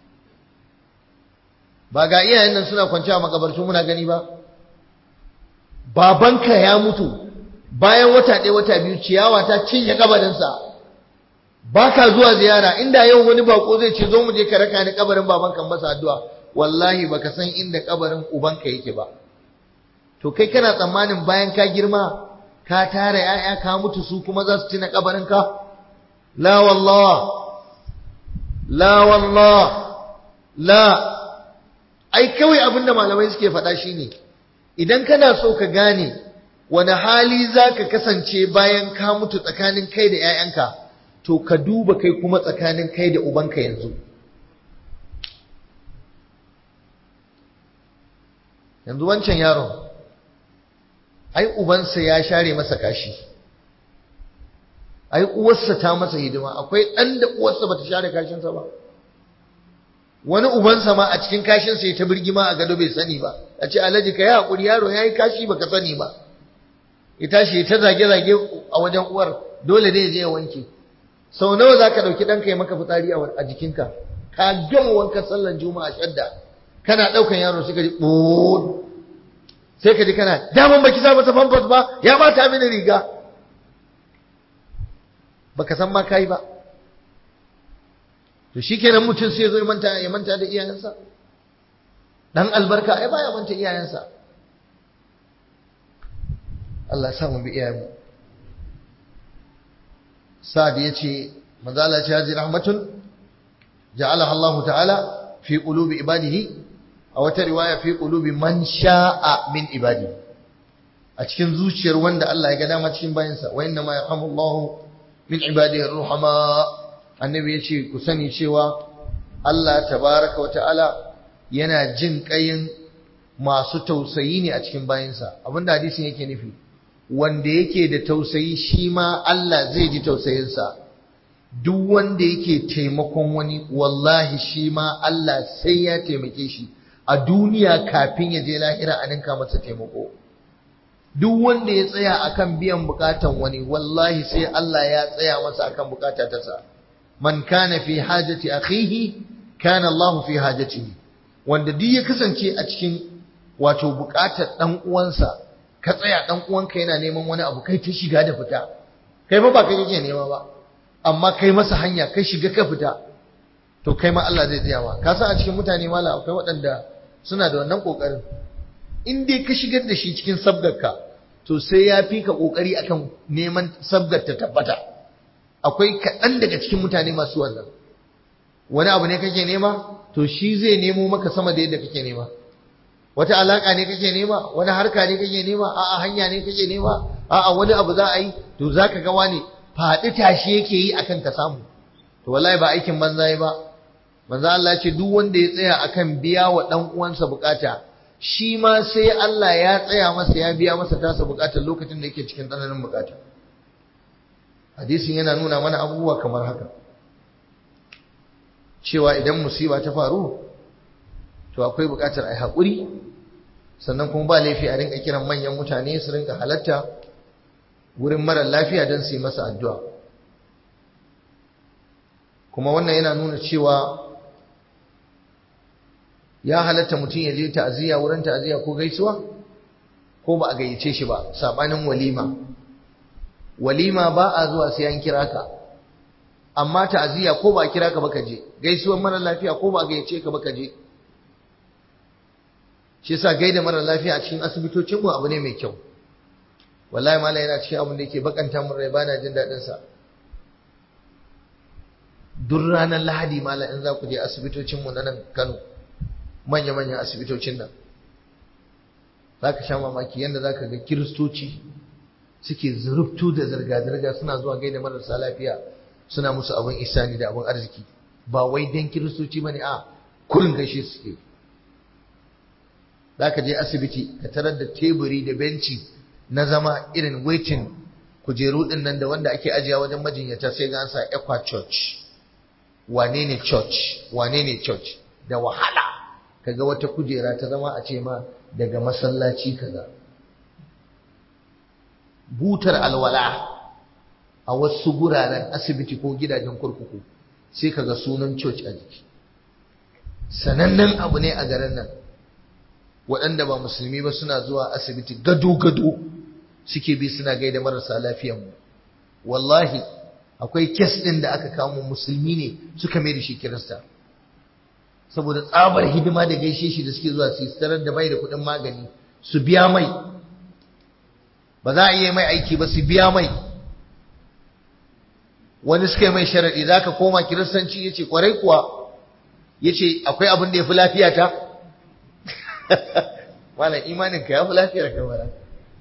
ba ga iyayen nan suna kwanciya a makabartu muna gani ba babanka ya mutu bayan wata ɗaya wata biyu ciyawa ta cinye kabarinsa ba ka zuwa ziyara inda yau wani bako zai ce zo mu je ka raka ni kabarin babanka masa addu'a wallahi baka san inda kabarin ubanka yake ba to kai kana tsammanin bayan ka girma ka tara ‘ya'ya ka mutu su kuma za su tuna kabarinka la wallah la wallah la ai kawai abinda malamai suke faɗa shine idan kana so ka gane wani hali za ka kasance bayan ka mutu tsakanin kai da ‘ya'yanka to ka duba kai kuma tsakanin kai da ubanka yanzu yanzu wancan yaron ai ubansa ya share masa kashi ai uwarsa ta masa hidima akwai ɗan da uwarsa bata share kashinsa ba wani ubansa ma a cikin kashinsa ya ta birgima a gado bai sani ba a ce alhaji ka yi haƙuri yaro ya yi kashi baka sani ba ya tashi ya ta zage-zage a wajen uwar dole ne ya je ya wanke sau nawa za ka ɗauki ɗanka ya maka fitsari a jikinka ka gama wankan sallan juma'a shadda kana ɗaukan yaro sai ka ji ɓoon sai ka ji kana daman baki sa masa famfas ba ya bata mini riga baka san ma kai ba to shikenan mutum sai ya zo ya manta ya manta da iyayensa dan albarka ai baya manta iyayensa Allah sa mu bi iyayenmu Sa'ad yace manzo Allah ya ce rahmatun ja'alaha Allah ta'ala fi qulubi ibadihi a wata riwaya fi qulubi man sha'a min ibadi a cikin zuciyar wanda Allah ya ga dama cikin bayansa wa inna ma yarhamullahu min ibadihi ar-ruhama annabi yace ku sani cewa Allah tabaraka wa ta'ala yana jin ƙayin masu tausayi ne a cikin bayinsa abinda hadisin yake nufi wanda yake da tausayi shi ma Allah zai ji tausayinsa duk wanda yake taimakon wani wallahi shi ma Allah sai ya taimake shi a duniya kafin ya je lahira a ninka masa taimako duk wanda ya tsaya akan biyan bukatan wani wallahi sai Allah ya tsaya masa akan bukata ta sa man kana fi hajati akhihi kana Allah fi hajatihi wanda duk ya kasance a cikin wato bukatar dan uwansa ka tsaya dan uwanka yana neman wani abu kai ta shiga da fita kai fa ba kai kake nema ba amma kai masa hanya kai shiga ka fita to kai ma Allah zai tsaya ma ka san a cikin mutane mala akwai waɗanda suna da wannan kokarin in dai ka shigar da shi cikin sabgarka to sai ya fi ka kokari akan neman sabgar ta tabbata akwai kaɗan daga cikin mutane masu wannan wani abu ne kake nema to shi zai nemo maka sama da yadda kake nema wata alaka ne kake nema wani harka ne kake nema a'a hanya ne kake nema a'a wani abu za a yi to zaka ga wani faɗi tashi yake yi akan ka samu to wallahi ba aikin banza yi ba manzo Allah ce duk wanda ya tsaya akan biya wa dan uwansa bukata shi ma sai Allah ya tsaya masa ya biya masa tasa bukatar lokacin da yake cikin tsananin bukata hadisin yana nuna mana abubuwa kamar haka cewa idan musiba ta faru to akwai bukatar ai haƙuri sannan kuma ba laifi a rinka kiran manyan mutane su rinka halatta wurin mara lafiya don su yi masa addu'a kuma wannan yana nuna cewa ya halatta mutum ya je ta'aziyya wurin ta'aziyya ko gaisuwa ko ba a gayyace shi ba sabanin walima walima ba a zuwa sai an kira ka amma ta'aziyya ko ba a kira ka ba ka je gaisuwar mara lafiya ko ba a gayyace ka ba ka je shi yasa gaida mara lafiya a cikin asibitocin mu abu ne mai kyau wallahi mallam yana cikin abin da yake bakanta mun rai bana jin dadin sa duk ranar lahadi mallam in za ku je asibitocin mu na nan Kano manya manyan asibitocin nan zaka sha mamaki yanda zaka ga kiristoci suke zurubtu da zirga zirga suna zuwa gaida marasa lafiya suna musu abin isani da abin arziki ba wai dan kiristoci bane a kurin gaishe suke za ka je asibiti ka tarar da teburi da benci na zama irin waiting kujeru din nan da wanda ake ajiya wajen majinyata sai ga an sa equa church wane ne church wane ne church da wahala kaga wata kujera ta zama a ce ma daga masallaci kaza butar alwala a wasu guraren asibiti ko gidajen kurkuku sai kaga sunan church a jiki sanannen abu ne a garin nan waɗanda ba musulmi ba suna zuwa asibiti gado-gado suke bi suna gaida marasa lafiyanmu wallahi akwai kes ɗin da aka kamo musulmi ne suka mai da shi kirista saboda tsabar hidima da gaishe shi da suke zuwa su tarar da bai da kuɗin magani su biya mai ba za a iya mai aiki ba su biya mai wani suka yi mai sharaɗi za ka koma kiristanci ya ce kwarai kuwa ya ce akwai abin da ya fi lafiya ta Malam imanin ka ya fi lafiyar ka bara.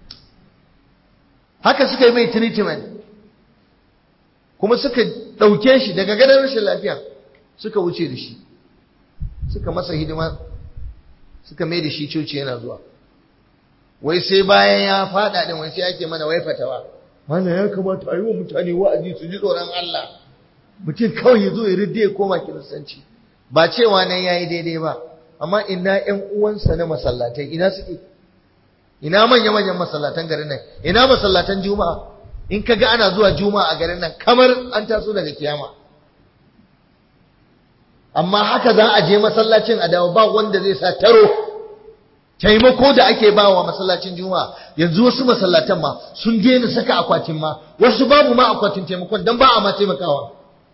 Haka suka yi mai treatment kuma suka ɗauke shi daga gadon rashin lafiya suka wuce da shi suka masa hidima suka mai da shi coci yana zuwa wai sai bayan ya faɗa ɗin wai sai ake mana wai fatawa mana ya kamata a yi wa mutane wa'azi su ji tsoron Allah mutum kawai ya zo ya ridde ya koma kiristanci ba cewa nan ya yi daidai ba amma ina ƴan uwansa na masallatai ina suke ina manya manyan masallatan garin nan ina masallatan juma'a in kaga ana zuwa juma'a a garin nan kamar an taso daga kiyama amma haka za a je masallacin a dawo ba wanda zai sa taro taimako da ake ba wa masallacin juma'a yanzu wasu masallatan ma sun daina saka akwatin ma wasu babu ma akwatin taimakon dan ba a ma taimakawa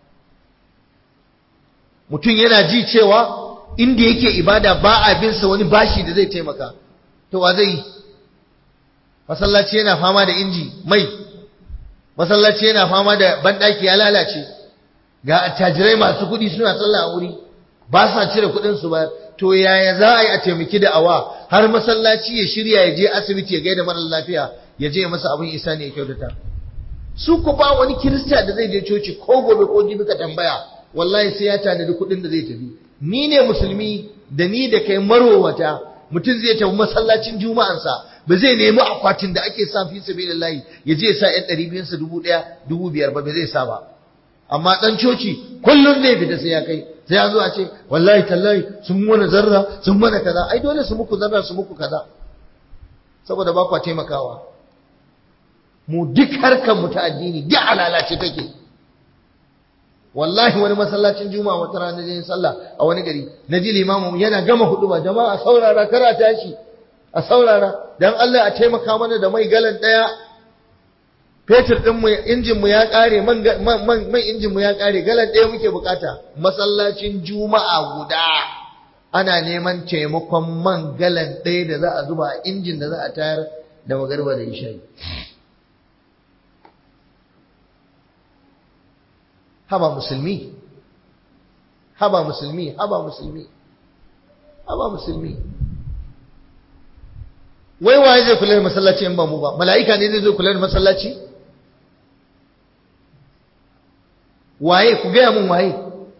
mutum yana ji cewa inda yake ibada ba a bin sa wani bashi da zai taimaka to wa zai masallaci yana fama da inji mai masallaci yana fama da bandaki ya lalace ga attajirai masu kuɗi suna sallah a wuri ba sa cire kuɗin su ba to yaya za a yi a taimaki da awa har masallaci ya shirya ya je asibiti ya gaida mara lafiya ya je masa abin isa ne ya kyautata su ku ba wani kirista da zai je coci ko gobe ko jibi ka tambaya wallahi sai ya tanadi kuɗin da zai tafi ni ne musulmi da ni da kai marowata mutum zai tafi masallacin juma'ansa ba zai nemi akwatin da ake sa fi sabilillahi ya je sa yan ɗari biyun sa dubu ɗaya dubu biyar ba ba zai sa ba amma ɗan coci kullum zai fita sai ya kai sai ya zo a ce wallahi tallahi sun mana zarra sun mana kaza ai dole su muku zarra su muku kaza saboda ba kwa taimakawa mu duk harkar mu ta addini duk alalace take wallahi wani masallacin juma'a wata rana da sallah a wani gari na ji limamin yana gama hudu ba jama'a saurara kara tashi a saurara dan Allah a taimaka mana da mai galan daya fetur din mu injin mu ya kare man man man injin mu ya kare galan daya muke bukata masallacin juma'a guda ana neman taimakon man galan daya da za a zuba a injin da za a tayar da magarba da isha'i haba musulmi haba musulmi haba musulmi haba musulmi wai waye zai kula da masallaci in ba mu ba mala'ika ne zai zo kula da masallaci waye ku gaya mun waye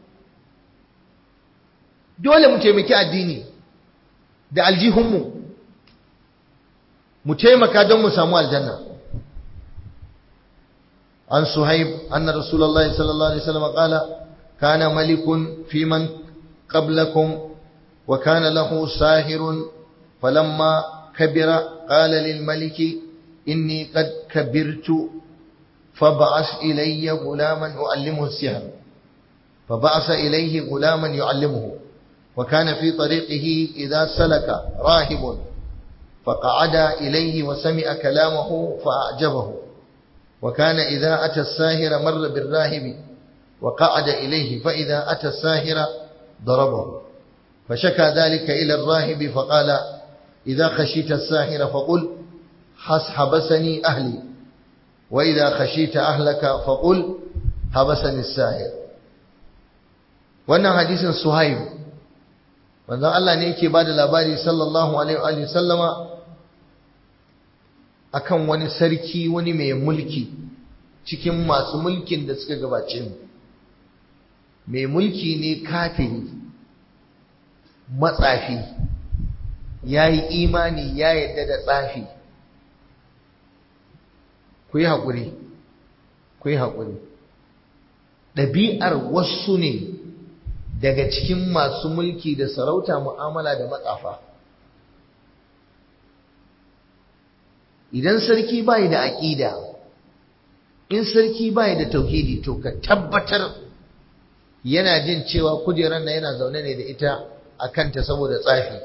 dole mu taimaki addini da aljihunmu mu taimaka don mu samu aljanna عن صهيب أن رسول الله صلى الله عليه وسلم قال كان ملك في من قبلكم وكان له ساهر فلما كبر قال للملك إني قد كبرت فبعث إلي غلاما أعلمه السحر فبعث إليه غلاما يعلمه وكان في طريقه إذا سلك راهب فقعد إليه وسمع كلامه فأعجبه وكان إذا أتى الساهر مر بالراهب وقعد إليه فإذا أتى الساهر ضربه فشكى ذلك إلى الراهب فقال إذا خشيت الساهر فقل حبسني أهلي وإذا خشيت أهلك فقل حبسني الساهر wannan hadisin Suhaib manzon Allah ne yake bada labari sallallahu alaihi wa sallama akan wani sarki wani mai mulki cikin masu mulkin da suka gabace mu mai mulki ne kafiri matsafi ya yi imani ya yadda da tsafi ku yi haƙuri ku yi haƙuri ɗabi'ar wasu ne daga cikin masu mulki da sarauta mu'amala da matsafa idan sarki bai da aƙida in sarki bai da tauhidi to ka tabbatar yana jin cewa kujerar na yana zaune ne da ita a kanta saboda tsafi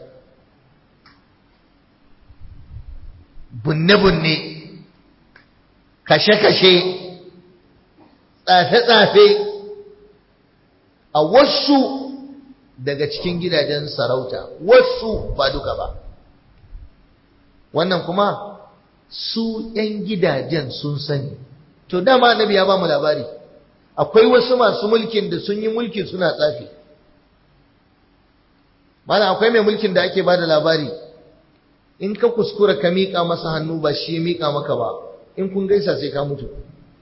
bunne-bunne kashe-kashe tsafe-tsafe a wasu daga cikin gidajen sarauta wasu ba duka ba wannan kuma su ‘yan gidajen sun sani to dama annabi ya ba mu labari akwai wasu masu mulkin da sun yi mulki suna tsafi mana akwai mai mulkin da ake ba da labari in ka kuskura ka miƙa masa hannu ba shi ya miƙa maka ba in kun gaisa sai ka mutu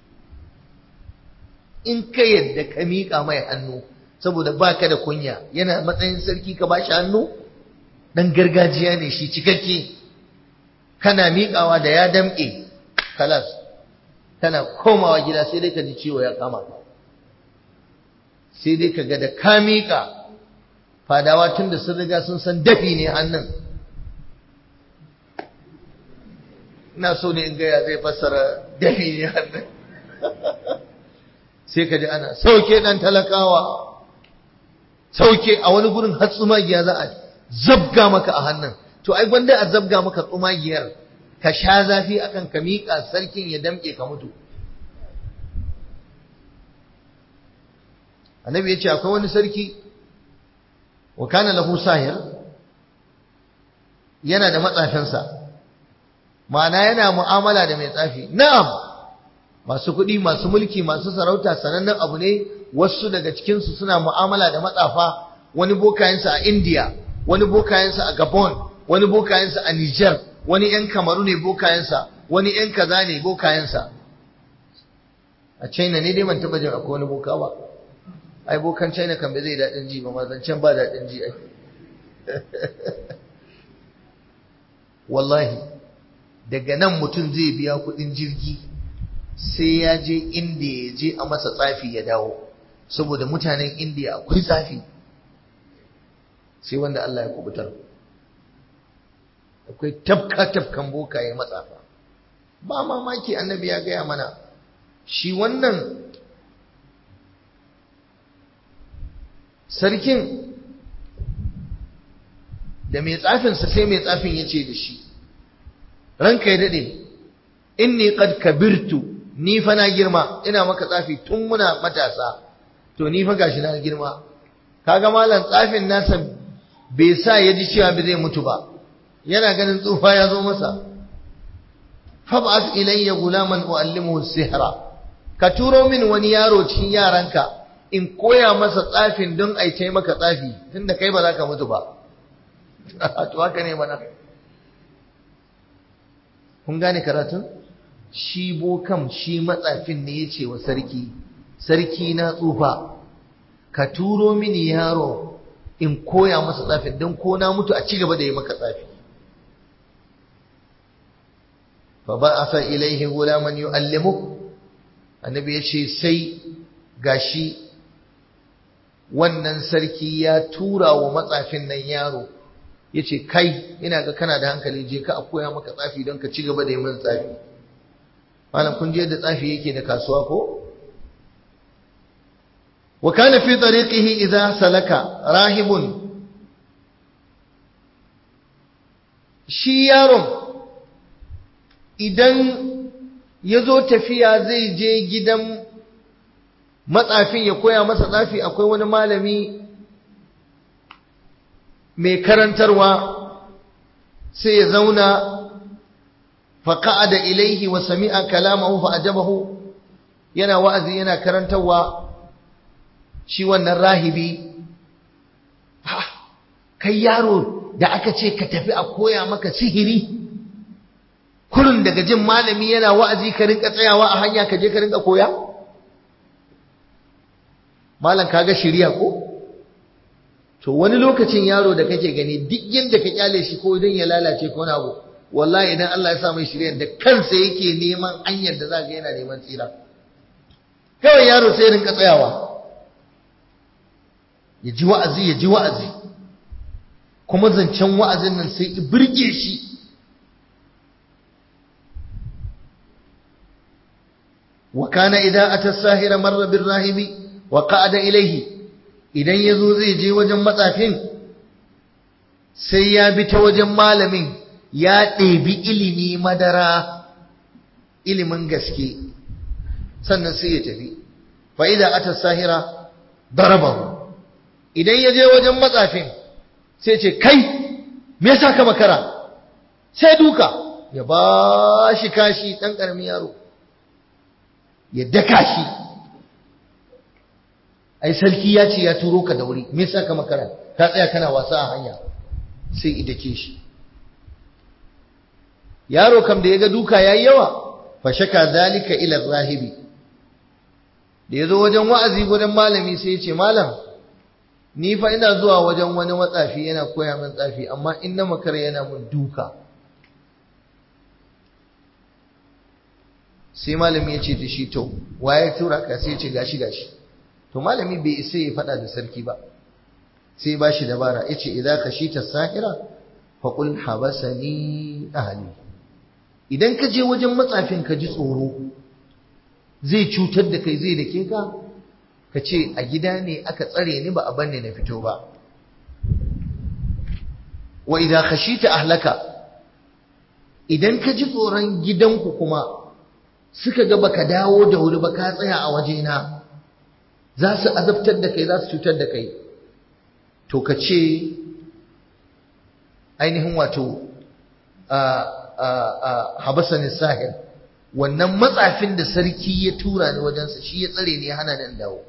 in ka yadda ka miƙa mai hannu saboda ba ka da kunya yana matsayin sarki ka ba shi hannu ɗan gargajiya ne shi cikakke kana miƙawa da ya damƙe kalas kana komawa gida sai dai ka ji ciwo ya kama sai dai ka ga da ka miƙa fadawa tun da sun riga sun san dafi ne hannun ina so ne in gaya zai fassara dafi ne hannun sai ka ji ana sauke ɗan talakawa sauke a wani gurin har tsumagiya za a zabga maka a hannun to ai gwanda a zabga maka tsumagiyar ka sha zafi akan ka miƙa sarkin ya damƙe ka mutu annabi ya ce akwai wani sarki wa kana lahu sahir yana da matsafinsa ma'ana yana mu'amala da mai tsafi na'am masu kuɗi masu mulki masu sarauta sanannen abu ne wasu daga cikinsu suna mu'amala da matsafa wani bokayensa a india wani bokayensa a gabon wani bokayensa a niger wani yan kamaru ne bokayensa wani yan kaza ne bokayensa a china ne dai man taɓa jin akwai wani boka ba ai bokan china kan bai zai daɗin ji ba ma zancen ba daɗin ji ai wallahi daga nan mutum zai biya kudin jirgi sai ya je inda ya je a masa tsafi ya dawo saboda mutanen indiya akwai tsafi sai wanda Allah ya kubutar akwai tafka-tafkan bokaye matsafa ba mamaki annabi ya gaya mana shi wannan sarkin da mai tsafinsa sai mai tsafin ya ce da shi ranka ya daɗe inni qad kabirtu ni fa na girma ina maka tsafi tun muna matasa to ni fa gashi na girma kaga malam tsafin nasa bai sa ya ji cewa bai zai mutu ba yana ganin tsufa ya zo masa fab'ath ilayya gulaman uallimuhu sihra ka turo min wani yaro cikin yaranka in koya masa tsafin don ai tai maka tsafi tunda kai ba za ka mutu ba to haka ne mana kun gane karatun shi bokam shi matsafin ne yace wa sarki sarki na tsufa ka turo mini yaro in koya masa tsafin don ko na mutu a ci gaba da yi maka tsafi fa ba'atha ilaihi gulaman yu'allimu annabi yace sai gashi wannan sarki ya tura wa matsafin nan yaro yace kai ina ga kana da hankali je ka a koya maka tsafi don ka ci gaba da yi min tsafi malam kun je da tsafi yake da kasuwa ko wa kana fi tariqihi idza salaka rahibun shi yaron idan ya zo tafiya zai je gidan matsafin ya koya masa tsafi akwai wani malami mai karantarwa sai ya zauna faƙa'ada ilaihi wa sami'a kalamahu fa'ajabahu yana wa'azi yana karantarwa shi wannan rahibi kai yaro da aka ce ka tafi a koya maka sihiri kurin daga jin malami yana wa'azi ka rinka tsayawa a hanya ka je ka rinka koya malam kaga shirya ko to wani lokacin yaro da kake gani duk yanda ka kyale shi ko idan ya lalace ko wani abu wallahi idan Allah ya sa mai shirya da kansa yake neman hanyar da za ga yana neman tsira kawai yaro sai rinka tsayawa ya ji wa'azi ya ji wa'azi kuma zancen wa'azin nan sai i birge shi wa kana idan ata sahira marra bir rahibi wa qa'ada ilayhi idan yazo zai je wajen matsafin sai ya bi ta wajen malamin ya ɗebi ilimi madara ilimin gaske sannan sai ya tafi fa idan ata sahira darabahu idan ya je wajen matsafin sai ce kai me yasa ka makara sai duka ya ba shi kashi ɗan ƙaramin yaro ya daka shi ai sarki ya ce ya turo ka da wuri me yasa ka makara ka tsaya kana wasa a hanya sai idake shi yaro kam da ya ga duka yayi yawa fa shaka zalika ila rahibi da ya zo wajen wa'azi wajen malami sai ya ce malam ni fa ina zuwa wajen wani matsafi yana koya min tsafi amma in na makara yana mun duka sai malami ya ce da shi to waye tura ka sai ce gashi gashi to malami bai isa ya faɗa da sarki ba sai ba shi dabara ya ce idan ka shi ta sahira faƙul habasani ahali idan ka je wajen matsafin ka ji tsoro zai cutar da kai zai dake ka ka ce a gida ne aka tsare ni ba a banne na fito ba wa idan khashita ahlaka idan ka ji tsoron gidanku kuma suka ga baka dawo da wuri ba ka tsaya a wajena za su azabtar da kai za su cutar da kai to ka ce ainihin wato habasanin sahir wannan matsafin da sarki ya tura ni wajensa shi ya tsare ni ya hana ni dawo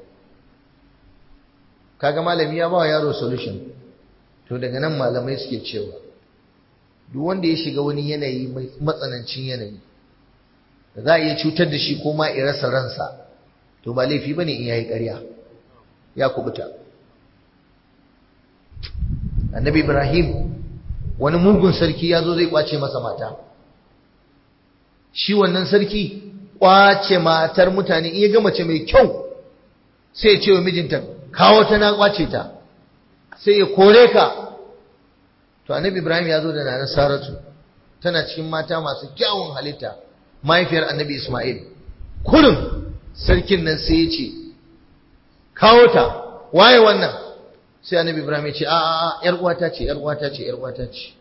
kaga malami ya ba wa yaro solution to daga nan malamai suke cewa duk wanda ya shiga wani yanayi matsanancin yanayi da za a iya cutar da shi ko ma rasa ransa to ba laifi bane in yayi ƙarya ya kubuta annabi ibrahim wani mugun sarki ya zo zai kwace masa mata shi wannan sarki kwace matar mutane in ya ga mace mai kyau sai ya ce wa mijinta kawo ta na kwace ta sai ya kore ka to annabi ibrahim ya zo da nana saratu tana cikin mata masu kyawun halitta mahaifiyar annabi isma'il kurin sarkin nan sai ya ce kawo ta waye wannan sai annabi ibrahim ya ce a a yar uwata ce yar uwata ce yar uwata ce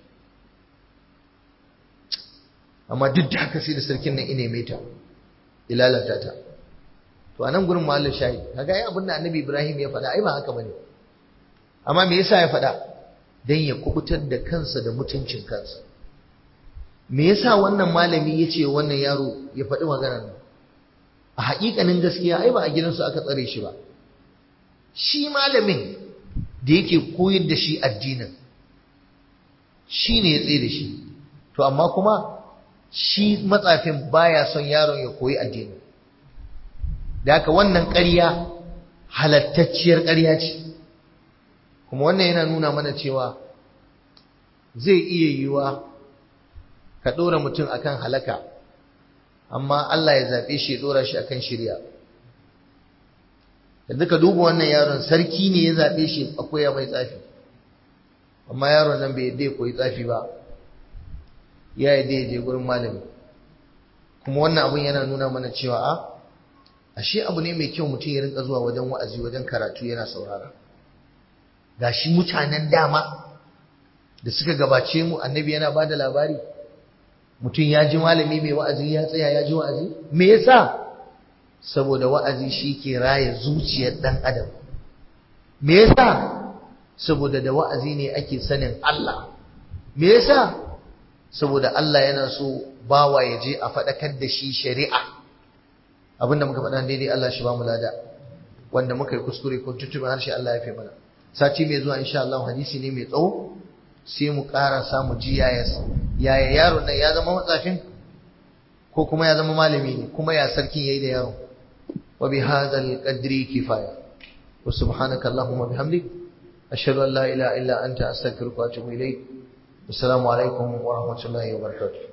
amma duk da haka sai da sarkin nan ine mai ta ilalata ta to anan gurin mahallin shayi kaga ai abin da annabi ibrahim ya faɗa ai ba haka bane amma me yasa ya faɗa dan ya kubutar da kansa da mutuncin kansa me yasa wannan malami ya ce wannan yaro ya faɗi maganar nan a haƙiƙanin gaskiya ai ba a gidansu aka tsare shi ba shi malamin da yake koyar da shi addinin shi ne ya tsaye da shi to amma kuma shi matsafin baya son yaron ya koyi addini da haka wannan ƙarya halattacciyar ƙarya ce kuma wannan yana nuna mana cewa zai iya yiwuwa ka ɗora mutum akan halaka amma Allah ya zaɓe shi ya ɗora shi akan shirya yanzu ka duba wannan yaron sarki ne ya zaɓe shi a koya mai tsafi amma yaron nan bai yadda ya koyi tsafi ba ya yadda ya je gurin malami kuma wannan abun yana nuna mana cewa a ashe abu ne mai kyau mutum ya rinka zuwa wajen wa'azi wajen karatu yana saurara gashi mutanen dama da suka gabace mu annabi yana bada labari mutum ya ji malami mai wa'azi ya tsaya ya ji wa'azi me yasa saboda wa'azi shi ke raya zuciyar ɗan adam me yasa saboda da wa'azi ne ake sanin Allah me yasa saboda Allah yana so bawa ya je a faɗakar da shi shari'a abinda muka faɗa daidai Allah shi ba mu lada wanda muka yi kuskure ko tuttuɓe harshe Allah ya fi mana sati mai zuwa insha Allah hadisi ne mai tsawo sai mu ƙara samu ji yaya yaya yaron nan ya zama matsafin ko kuma ya zama malami ne kuma ya sarkin yayi da yaro wa bi hadzal qadri kifaya wa subhanaka allahumma bihamdik ashhadu an la ilaha illa anta astaghfiruka wa atubu ilayk assalamu alaikum wa rahmatullahi wa barakatuh